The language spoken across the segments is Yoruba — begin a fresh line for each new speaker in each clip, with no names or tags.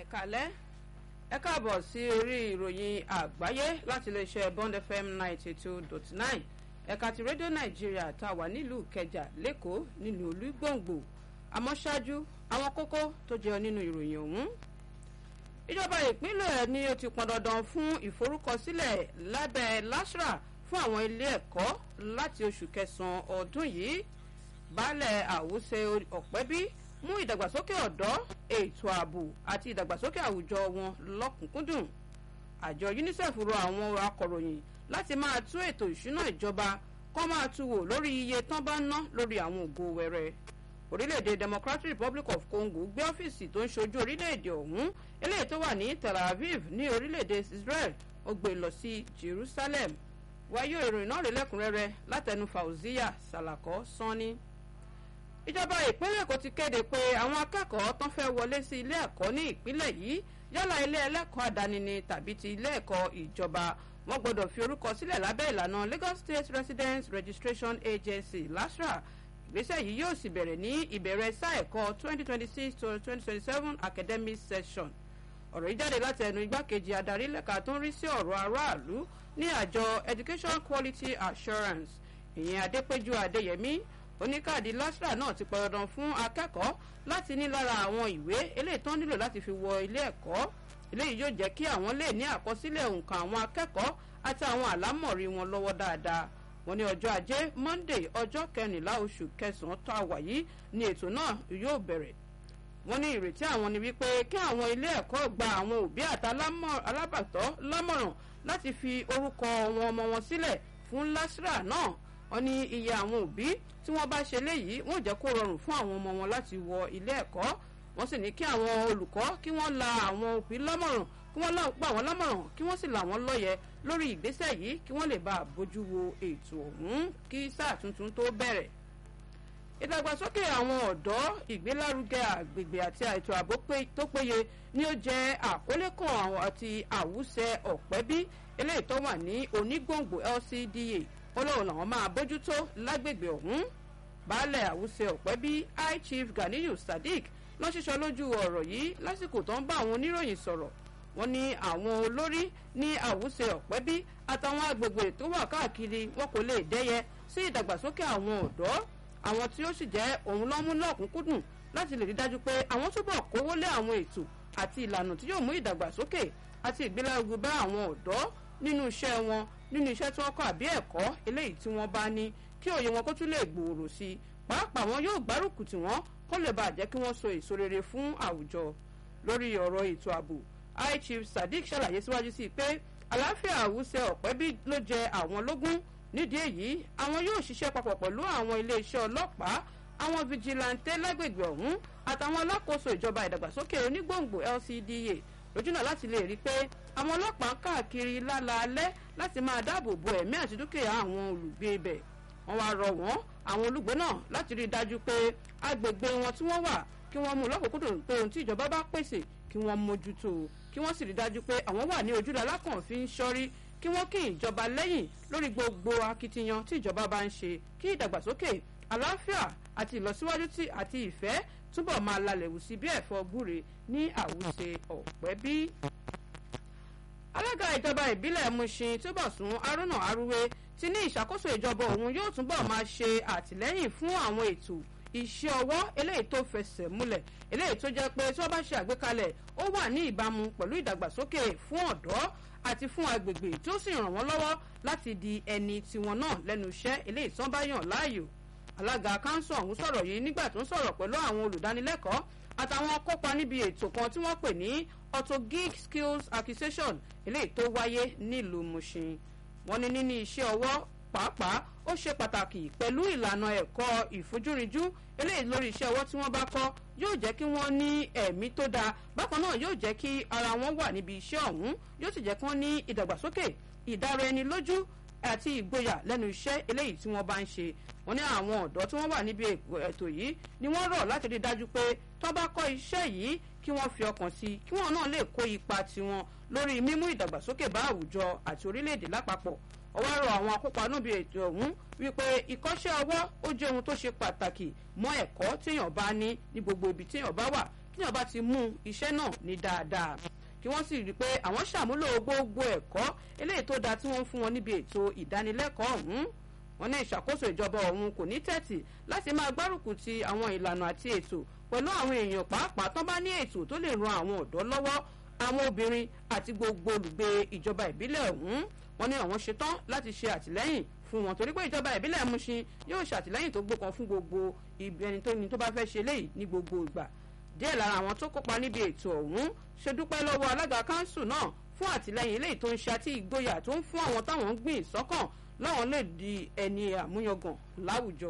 ẹ kálẹ́ ẹ káàbọ̀ sí orí ìròyìn àgbáyé láti iléeṣẹ́ bond fm ninety two dot nine ẹ̀ka ti rédíò nàìjíríà tá a wà nílùú kẹjà lẹ́kọ̀ọ́ nílùú olúgbòǹgbò àmọ́ ṣáájú àwọn kókó tó jẹ́ nínú ìròyìn ọ̀hún. ìjọba ìpínlẹ̀ ni ó ti pọn dandan fún ìforúkọsílẹ̀ lábẹ́ lasra fún àwọn ilé ẹ̀kọ́ láti oṣù kẹsàn-án ọdún yìí baálẹ̀ àwùsẹ ọ̀pẹ́bí mú ìdàgbàsókè ọ̀dọ́ ètò ààbò àti ìdàgbàsókè àwùjọ wọn lọ́kùnkúndùn àjọ unicef rọ àwọn akọ̀ròyìn láti máa tún ètò ìṣúná ìjọba kọ́ máa tu wò lórí iye tán bá ná lórí àwọn ògo wẹrẹ orílẹ̀-èdè democratic republic of congo gbé ọ́fíìsì tó ń ṣojú orílẹ̀-èdè ọ̀hún eléyìí tó wà ní tel aviv ní orílẹ̀-èdè israel ó gbé lọ sí jerusalem wáyé ìròyìn náà rí lẹ́kùnrẹ́rẹ́ látẹnu fauziya salako sanni ìjọba ìpínlẹ̀ èkó ti kéde pé àwọn akẹ́kọ̀ọ́ tán fẹ́ wọlé sí ilé ẹ̀kọ́ ní ìpínlẹ̀ yìí yálà ilé ẹlẹ́kọ̀ọ́ àdáni ni tàbí ti ilé ẹ̀kọ́ ìjọba wọ́n gbọ́dọ̀ fi orúkọ sílẹ̀ lábẹ́ ìlànà lagos state residence registration agency lasra ìgbésẹ̀ yìí yóò sì bẹ̀rẹ̀ ní ìbẹ̀rẹ̀ sáà ẹ̀kọ́ twenty twenty six to twenty twenty seven academic session ọ̀rọ̀ yìí jáde láti ẹnu igbákejì adarí lẹ́ka tó ń rí sí ọ̀rọ̀ aráàlú ní àjọ education quality assurance ìyẹn adépéjú adéyẹmí oníkáàdì lasra náà ti pọ̀dọ̀dàn fún akẹ́kọ̀ọ́ láti ní lára àwọn ìwé eléyìí tán nílò láti fi wọ ilé ẹ̀kọ́ eléyìí yóò jẹ́ kí àwọn lè ní àkọsílẹ̀ òǹkà àwọn akẹ́kọ̀ọ́ àti àwọn àlámọ̀rí wọn lọ́wọ́ dáadáa wọn ní ọjọ́ ajé monday ọjọ́ kẹrìnlá oṣù kẹsàn-án tó àwà yìí ni ètò náà yóò bẹ̀rẹ̀ wọ́n ní ìrètí àwọn ni wípé kí àwọn ilé ẹ̀kọ́ gba àwọn òbí àti alábàtọ́ lámọ̀ràn láti fi orúkọ wọn ọmọ wọn sílẹ̀ fún lasra náà wọ́n ní iye àwọn òbí tí wọ́n bá ṣe léyìí wọ́n jẹ́ kó rọrùn fún àwọn ọmọ wọn láti wọ ilé ẹ̀kọ́ wọ́n sì ní kí àwọn olùkọ́ kí wọ́n la àwọn òbí lámọ̀ràn kí wọ́n gbà wọ́n lámọ̀ràn kí wọ́n sì là wọ́n lọ́yẹ̀ lórí ìgbésẹ̀ yìí kí wọ́n lè bá a bójú wo ètò ọ̀hún kí sáà tuntun tó bẹ̀rẹ̀ ìdàgbàsókè àwọn ọ̀dọ́ ìgbélárugẹ àgbègbè àti ètò ààbò tó péye ni ó jẹ́ àkọlé kan àwọn àti àwùsẹ ọ̀pẹ́bí eléyìí tó wà ní onígbòǹgbò lcda ọlọ́run làwọn máa bójútó lágbègbè ọ̀hún baálẹ̀ àwùsẹ ọ̀pẹ́bí high chief ganiyu sadiq ló ṣiṣọ́ lójú ọ̀rọ̀ yìí lásìkò tó ń bá àwọn oníròyìn sọ̀rọ̀ wọ́n ní àwọn olórí ní àwùsẹ ọ̀pẹ́bí àtàwọn agbègbè tó wà káàkiri wọn kò lè dẹ́yẹ sí ìdàgbàsókè àwọn ọ̀dọ́ àwọn tí ó sì jẹ́ òun lọ́mú lọ́kùnkúndùn láti lè rí dájú pé àwọn túbọ̀ kówó lé àwọn ètò àti ìlànà tí yóò mú ìdàgbàsókè àti ìgbélárugẹ bá àwọn ọ̀dọ́ nínú iṣẹ́ wọn nínú iṣẹ́ tí wọ́n kọ́ àbí ẹ̀kọ́ eléyìí tí wọ́n bá ní kí òye wọn kó tún lè gbòòrò sí i pàápàá wọn yóò gbárùkù tí wọ́n kó lè bàa jẹ́ kí wọ́n so èso rere fún àwùjọ lórí ọ̀rọ̀ ètò ààbò high chief sadiq ṣàlàyé síwájú sí i pé àlàáfíà àwùsẹ ọ̀pẹ́bí ló jẹ àwọn lógún nídìí èyí àwọn yóò ṣiṣẹ́ papọ̀ pẹ̀lú àwọn iléeṣẹ́ ọlọ́pàá àwọn fijilantẹ́ lágbègbè ọ̀hún àtàwọn alákòóso ìjọba ìdàgbàsókè onígbòǹgbò lcda lójúnà láti lè rí i pé àwọn ọlọ́pàá káàkiri lálaalẹ́ láti máa dáàbò bo ẹ̀mí àti dúkìá àwọn olùgbé ibẹ̀ wọ́n wá rọ wọ́n àwọn olùgbé náà láti rí i dájú pé agbègbè wọn tí wọ́n wà kí wọ́n mú lọ́kùnkúndùn pé ohun tí ìjọba bá pèsè kí wọ́n mójútó kí wọ́n sì rí i dájú pé àwọn wà ní ojúlọ alákànfin sọ́rí kí wọ́n kí ìjọba lẹ́yìn lórí gbogbo akitiyan tí ìjọba bá ń ṣe kí ìdàgbàsókè àlàáfíà àti ìlọsíwájú àti ìfẹ́ túbọ̀ máa lalẹ̀ wù sí bí ẹ̀fọ́ gbúre ní àwùjẹ ọ̀pẹ́ bí. alága ìjọba ìbílẹ̀ mushin túbọ̀sún haruna arúwé ti ní ìṣàkóso ìjọba òun yóò túbọ̀ máa ṣe àtìlẹ́yìn fún àwọn ètò iṣẹ́ ọwọ́ eléyìí tó fẹsẹ̀ múlẹ̀ eléyìí tó jẹ́ pé tí wọ́n bá ṣe àgbékalẹ̀ ó wà ní ìbámu pẹ̀lú ìdàgbàsókè fún ọ̀dọ́ àti fún agbègbè tí ó sì ràn wọ́n lọ́wọ́ láti di ẹni tiwọn náà lẹ́nu iṣẹ́ eléyìí tán bá yàn láàyò alága kanṣu ọ̀hún sọ̀rọ̀ yìí nígbà tó ń sọ̀rọ̀ pẹ̀lú àwọn olùdánilẹ́kọ̀ọ́ àtàwọn kópa níbi ètò kan tí wọ́n pè ní auto gig skills acquisition eléyìí tó wáyé nílùú mushin wọ́n ní níní iṣẹ́ ọwọ́ pàápàá ó ṣe pàtàkì pẹ̀lú ìlànà ẹ̀kọ́ ìfojúrinjú eléyìí lórí iṣẹ́ ọwọ́ tí wọ́n bá kọ́ yóò jẹ́ kí wọ́n ní ẹ̀mí tó dáa bákan náà yóò jẹ́ kí ara wọn wà níbi iṣẹ́ ọ̀hún yóò sì jẹ́ kí wọ́n ní ìdàgbàsókè ìdára ẹni lójú àti ìgboyà lẹ́nu iṣẹ́ eléyìí tí wọ́n bá ń ṣe wọ́n ní àwọn ọ̀dọ́ tí wọ́n wà níbi ètò yìí ni wọ́n rọ̀ láti rí dájú pé tó bá kọ́ iṣẹ́ yìí kí wọ́n fi ọkàn sí i kí wọ́n náà lè kó ipa tiwọn lórí mímú ìdàgbàsókè bá àwùjọ àti orílẹ̀-èdè lápapọ̀ ọwọ́ rọ àwọn akópa níbi ètò ọ̀hún wípé ìkọ́ṣẹ́ ọwọ́ ó jẹ́ ohun tó ṣe pàtàkì mọ́ ẹ̀kọ́ téèyàn bá ní ní gbogbo ibi téèyàn bá wà kí wọ́n bá ti mú iṣẹ́ náà ní dáadáa kí wọ́n sì rí i pé àwọn ṣàmúlò gbogbo ẹ̀kọ́ eléyìí tó dáa tí wọ́n ń fún wọn níbi ètò ìdánilẹ́kọ̀ọ́ ọ̀hún wọn ní ìṣàkóso ìjọba ọ̀hún kò ní tẹ́tì láti máa gbárùkù ti àwọn ìlànà àti ètò pẹ̀lú àwọn èèyàn pàápàá tán bá ní ètò tó lè ran àwọn ọ̀dọ́ lọ́wọ́ àwọn obìnrin àti gbogbo olùgbé ìjọba ìbílẹ̀ ọ̀hún wọn ní àwọn ṣetán láti ṣe àtìlẹ́yìn fún wọn torí pé ìjọba ìbílẹ̀ Mushin yóò ṣàtìlẹ́yìn tó gbókan fún gbogbo ẹni tó ní tó bá fẹ́ ṣe léyìí ní gbogbo ìgbà díẹ̀ lára àwọn tó kópa níbi ètò ọ̀hún ṣe dúpẹ́ lọ́wọ́ alága kanṣu náà fún àtìlẹ́yìn eléyìí tó ń ṣe àti ìgboyà tó ń fún àwọn táwọn ń gbìn sọ́kàn láwọn lè di ẹni àmúyangàn láwùjọ.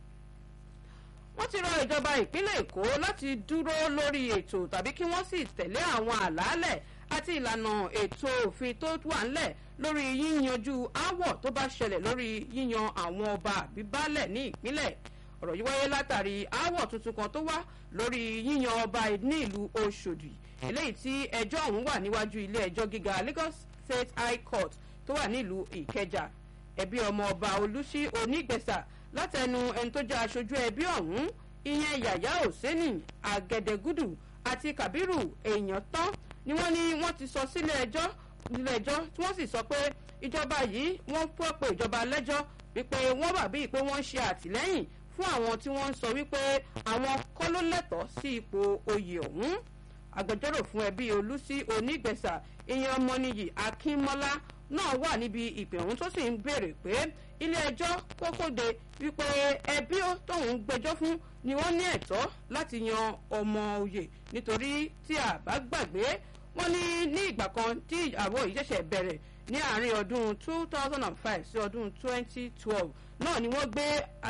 wọ́n ti rọ ìjọba ìpínlẹ̀ èkó láti dúró lórí ètò tàbí kí wọ́n sì tẹ̀lé àwọn àlàálẹ̀ àti ìlànà ètò òfin tó wà ńlẹ̀ lórí yíyanjú aáwọ̀ tó bá ṣẹlẹ̀ lórí yíyan àwọn ọba àbíbálẹ̀ ní ìpínlẹ̀ ọ̀rọ̀ yìí wáyé látàrí aáwọ̀ tuntun kan tó wá lórí yíyan ọba ní ìlú Ọ̀ṣọ́dì eléyìí tí ẹjọ́ ọ̀hún wà níwájú ilé ẹjọ́ gíga Lagos State High Court tó wà nílùú Ìkẹjà ẹbí ọmọ ọba Olúṣí Onígbẹ̀sà látẹnu ẹni tó jẹ́ aṣojú ẹbí ọ̀hún ìyẹn Yàyà Òsénì Àgẹ̀dẹ̀gúdù àti Kàbírù èèyàn tán ni wọ́n ní wọ́n ti sọ sílé ẹjọ́ nílé ẹjọ́ tí wọ́n sì sọ pé ìjọba yìí wọ́n fẹ́ pé ìjọba lẹ́jọ́ wípé wọ́n bà bíi pé wọ́n ń ṣe àtìlẹ́yìn fún àwọn tí wọ́n ń sọ wípé àwọn kọ́ ló lẹ́tọ̀ọ́ sí ipò oyè ọ̀hún agbẹjọ́rò fún ẹbí olùsí onígbẹ̀sà ìyẹn ọmọnìyí akínmọ́lá náà wà níbi ìpè ọ̀hún tó sì ń béèrè pé ilé ẹjọ́ kókóde wípé ẹbí tóun gbẹ́jọ́ fún ni wọ́n ní ẹ̀tọ́ láti yan ọmọ oyè nítorí tí a bá gbàgbé wọ́n ní ní ìgbà kan tí àwọ̀ yìí ṣẹ̀ṣẹ̀ bẹ̀rẹ̀ ní àárín ọdún two thousand and five sí ọdún twenty twelve náà ni wọ́n gbé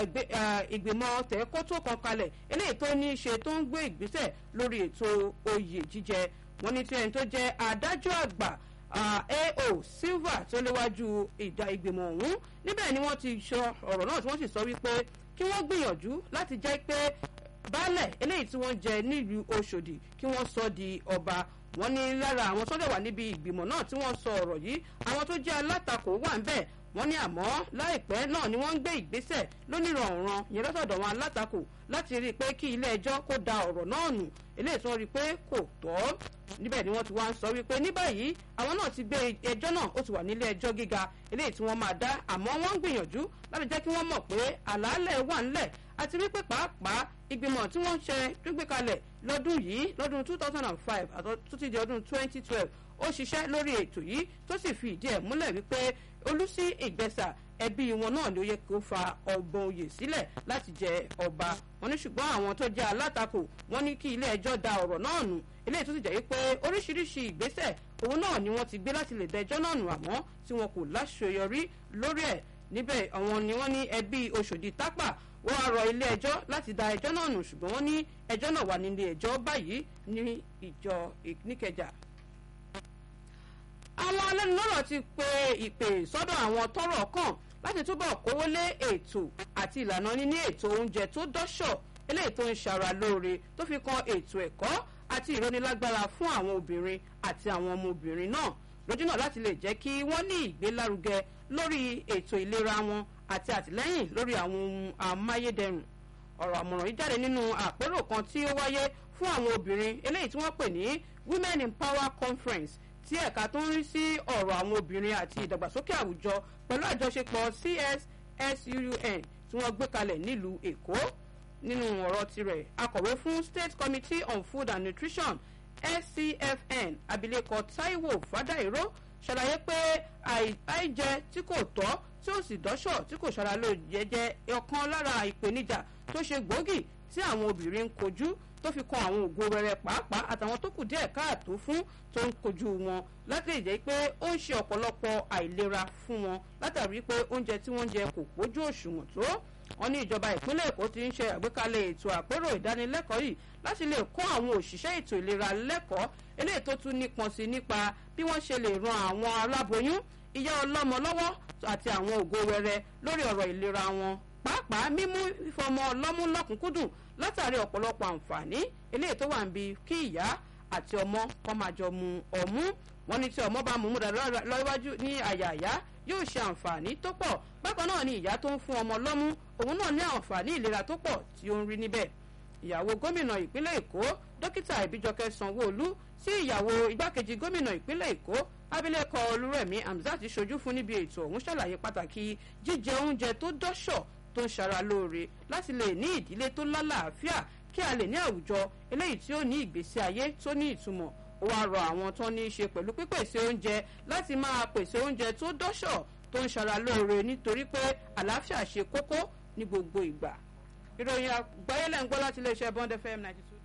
ìgbìmọ̀ tẹ̀kótó kan kalẹ̀ eléyìí tó ní í ṣe tó ń gbé ìgbésẹ̀ lórí ètò oyè jíjẹ wọ́n ní tí ẹni tó jẹ́ adájọ́ àgbà AO Silva tó léwájú ìdá ìgbìmọ̀ ọ̀hún níbẹ̀ ni wọ́n ti sọ ọ̀rọ̀ náà tí wọ́n sì sọ wípé kí wọ́n gbìyànjú láti jẹ́ pé baálẹ̀ eléyìí tí wọ́n jẹ nílùú Ọ̀ṣọ́dì kí wọ́n sọ di ọba wọ́n ní lára àwọn tó dẹ̀ wà níbi ìgbìmọ̀ náà tí wọ́n sọ ọ̀rọ̀ yìí àwọn tó jẹ́ alátakò wà ń bẹ̀ wọ́n ní àmọ́ láìpẹ́ náà ni wọ́n ń gbé ìgbésẹ̀ lónìrànràn yẹn lọ́sọ̀dọ̀ wọn alátakò láti rí i pé kí ilé ẹjọ́ kó da ọ̀rọ̀ náà nù eléyìí tí wọ́n rí i pé kò tọ́ níbẹ̀ ni wọ́n ti wá ń sọ wípé ní báyìí àwọn náà ti gbé ẹjọ́ náà ó ti wà nílé ẹjọ́ gíga eléyìí tí wọ́n máa dá àmọ́ wọ́n ń gbìyànjú láti jẹ́ kí wọ́n mọ̀ pé àlàálẹ̀ wà ńlẹ̀ àti wípé pàápàá ìgbìmọ̀ tí wọ́n ń ṣe gbígbé kalẹ̀ lọ́dún yìí lọ́dún two thousand and five àti títí di ọdún twenty twelve ó ṣiṣẹ́ lórí ètò yìí tó sì fi ìdí ẹ̀ múlẹ̀ wípé olùsí ìgbẹ́sà ẹbí wọn náà ló yẹ kó fa ọgbọ̀n oyè sílẹ̀ láti jẹ ọba wọn ní ṣùgbọ́n àwọn tó jẹ́ alátakò wọn ní kí ilé ẹjọ́ da ọ̀rọ̀ náà nù eléyìí tó sì jẹ́ wípé oríṣiríṣi ìgbésẹ̀ òun náà ni wọ́n ti gbé láti lè da ẹjọ́ náà nù àmọ́ tí wọn kò láṣeyọrí lórí ẹ̀ níbẹ̀ àwọn ni wọ́n ní ẹbí Ọ̀ṣọ́dì tápà wọ́n á rọ ilé ẹjọ́ láti da ẹjọ́ náà nù ṣùgbọ́n wọ́n ní ẹjọ́ náà wà nílé ẹjọ́ báyìí ní ìjọ Ìníkẹjà àwọn alẹ́nulọ́rọ̀ ti pe ìpè sọ́dọ̀ àwọn tọ́rọ̀ kàn láti túbọ̀ kówó lé ètò àti ìlànà níní ètò oúnjẹ tó dọ́ṣọ̀ eléyìí tó ń ṣara lóore tó fi kan ètò ẹ̀kọ́ àti ìrónilágbára fún àwọn obìnrin àti àwọn ọmọbìnrin náà lójúnà láti lè jẹ́ kí wọ́n ní ìgbélárugẹ lórí ètò ìlera wọn àti àtìlẹ́yìn lórí àwọn ohun amáyédẹrùn ọ̀rọ̀ àmọ̀ràn yìí jáde nínú àpérò kan tí ó wáyé fún àwọn obìnrin eléyìí tí wọ́n pè ní Women in Power Conference tí ẹ̀ka tó ń rí sí ọ̀rọ̀ àwọn obìnrin àti ìdàgbàsókè àwùjọ pẹ̀lú àjọṣepọ̀ CSSUN tí wọ́n gbé kalẹ̀ nílùú Èkó nínú ọ̀rọ̀ tirẹ̀ akọ̀wé fún State Committee on Food and Nutrition SCFN abilékọ Taiwo Fadairo ṣàlàyé pé àìjẹ tí kò tọ́ tí ó sì dọ́ṣọ̀ tí kò ṣara ló jẹjẹ ọ̀kan lára ìpèníjà tó ṣe gbòógì tí àwọn obìnrin ń kojú tó fi kan àwọn ògo wẹrẹ pàápàá àtàwọn tó kù díẹ̀ káàtó fún tó ń kojú wọn láti lè jẹ́ pé ó ń ṣe ọ̀pọ̀lọpọ̀ àìlera fún wọn látàrí pé oúnjẹ tí wọ́n ń jẹ kò pójú òṣùwọ̀n tó wọ́n ní ìjọba ìpínlẹ̀ Èkó ti ń ṣe àgbékalẹ̀ ètò àpérò ìdánilẹ́kọ̀ọ́ yìí láti lè kọ́ àwọn òṣìṣẹ́ ètò ìlera lẹ́kọ̀ọ́ eléyìí tó tún nípọn sí nípa bí wọ́n ṣe lè ran àwọn aláboyún ìyá ọlọ́mọ lọ́wọ́ àti àwọn ògo wẹrẹ lórí ọ̀rọ̀ ìlera wọn pàápàá mímú ìfọmọ ọlọ́mú lọ́kùnkúndùn látàrí ọ̀pọ̀lọpọ̀ àǹfààní eléyìí tó wà ń bi kí ìyá àti ọmọ kọ́ máa jọ mu ọmú wọn ní tí ọmọ bá mú mú dáadáa lọ́wájú ní àyà àyà yóò ṣe àǹfààní tó pọ̀ bákan náà ni ìyá tó ń fún ọmọ lọ́mú òun náà ní àǹfààní ìlera tó pọ̀ tí ó ń rí níbẹ̀ ìyàwó gómìnà ìpínlẹ̀ èkó dókítà ìbíjọkẹ́ sanwó-olú sí ìyàwó igbákejì gómìnà ìpínlẹ̀ èkó abilékọ olúrẹ̀mí hamzat ṣojú fún níbi ètò ọ̀hún ṣàlàyé pàtàkì jíjẹ oúnjẹ tó dọ́ṣọ̀ tó ń ṣara lóore láti lè ní ìdílé tó lálàáfíà kí a lè ní àwùjọ eléyìí tí ó ní ìgbésí ayé tó ní ìtumọ̀ ó wáá rọ àwọn tó ní í ṣe pẹ̀lú pípèsè oúnjẹ láti máa pèsè oúnjẹ tó dọ́ṣọ̀ tó ń ṣara lóore nítorí pé àlàáfíà ṣe kókó ní gbogbo ìgbà ìròyìn àgbáyé lẹ́ ń gbọ́ láti iléeṣẹ́ bond fm ninety two.